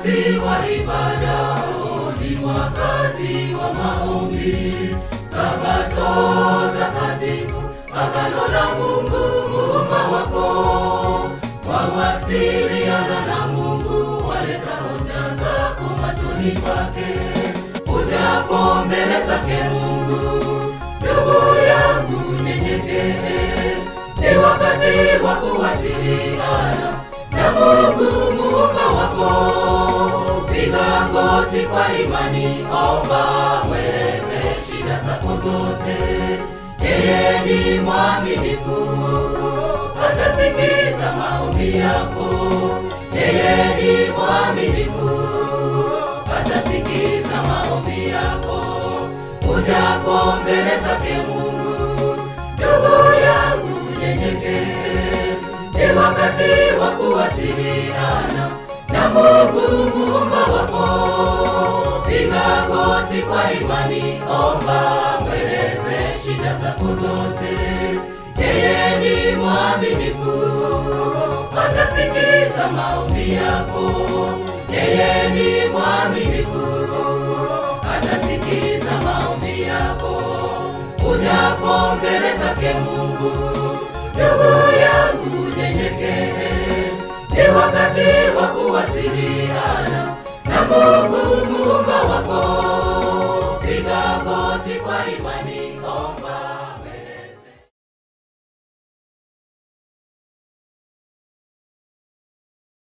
wakati wa ibada, ni wakati wa maombi. Sabato takatifu, agano la Mungu muumba wako, wawasiliana na Mungu, waleta hoja zako machoni pake, ujapo mbele zake Mungu. Ndugu yangu, nyenyekee, ni wakati wa kuwasiliana na Mungu muumba wako. Piga goti kwa imani, omba, mweleze shida zako zote. Yeye ni mwaminifu, atasikiza maombi yako. Yeye ni mwaminifu, atasikiza maombi yako. Ujapo mbele zake Mungu, ndugu yangu, nyenyekee, ni wakati wa kuwasiliana na Mungu muumba wako. Piga goti kwa imani, omba, mweleze shida zako zote. Yeye ni mwaminifu, atasikiza maombi yako. Yeye ni mwaminifu, atasikiza maombi yako. Ujapo mbele zake Mungu, ndugu yangu, nyenyekee, ni wakati wa kuwasiliana na Mungu muumba wako. Piga goti kwa imani, omba